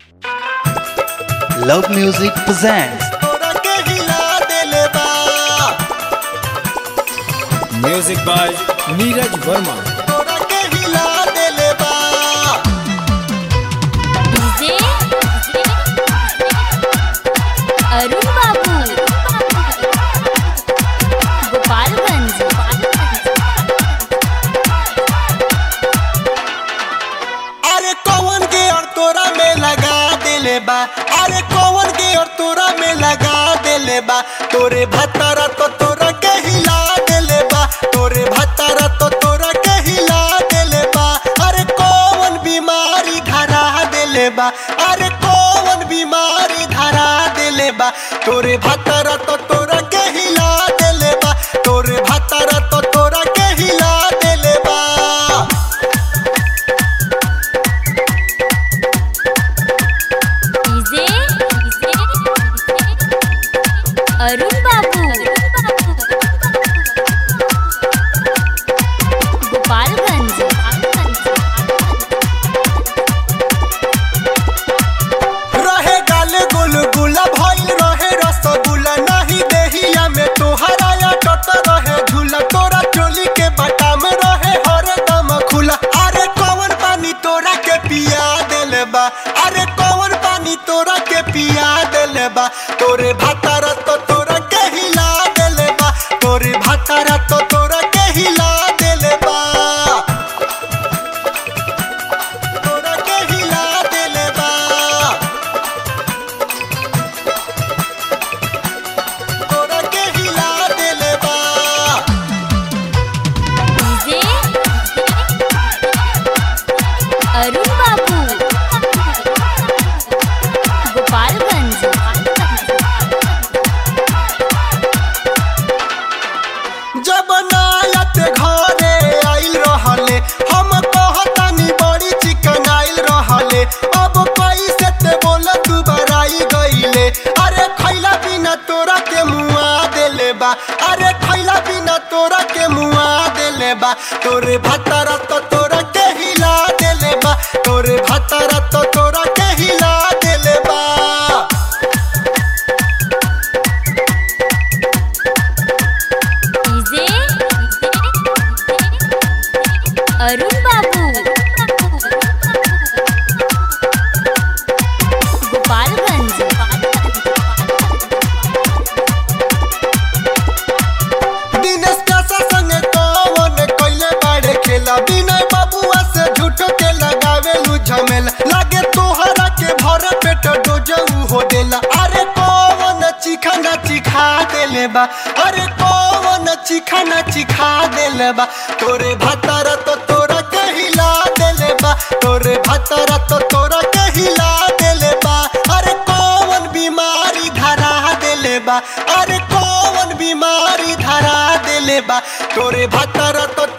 Love Music presents तोरा के हिला देले बा म्यूजिक बाय नीरज वर्मा तोरा के हिला देले बा डीजे अरुण बाबू गोपालगंज अरे कौन के और तोरा में लगा देले बा अरे कौन के और तोरा में लगा देले बा तोरे भतारा तो तोरा के हिला देले बा तोरे भतारा तो तोरा के हिला देले बा अरे कौन बीमारी धरा देले बा अरे कौन बीमारी धरा देले बा तोरे भतारा तो तोरा के हिला देले बा तोरे भतारा तो तोरा के हिला देले बा डीजे अरुण बाबू गोपालगंज रहे गाल गुलगुला भइल रहे रसगुल्ला नहीं देहिया में तोहरा या टट रहे झूला तोरा चोली के बटा में रहे हरदम खुला अरे कौन पानी तोरा के पिया देले बा अरे कौन पानी तोरा के पिया देले बा तोरे भातारा तो तोरा के हिला देले बा तोरे भातारा तो तोरा के हिला देले बा तोरा के हिला देले बा तोरा के हिला देले बा डीजे अरुण बाबू गोपालगंज जब नायत घरे आइल रहले हम कहतानी बड़ी चिकन आइल रहले अब कैसे ते बोल तू बराई गईले अरे खैला बिना तोरा के मुआ देले बा अरे खैला बिना तोरा के मुआ देले बा तोरे भतारा तो तोरा के हिला देले बा तोरे भतारा तो तोरा के हिला देले बा डीजे अरुण बाबू गोपालगंज दिनेश कासा संगे कौन कइले बाड़े खेला विनय बाबुआ से झूठो के लगावे लू झमेला लागे तोहरा के भर पेट डोजऊ हो देला अरे कौन चिखाना चिखा देले बा अरे कौन चिखाना चिखा देले बा तोरे भतारा तो तोरा के हिला देले बा तोरे भतारा तो तोरा के हिला देले बा अरे कौन बीमारी धरा देले बा अरे कौन बीमारी धरा देले बा तोरे भतारा तो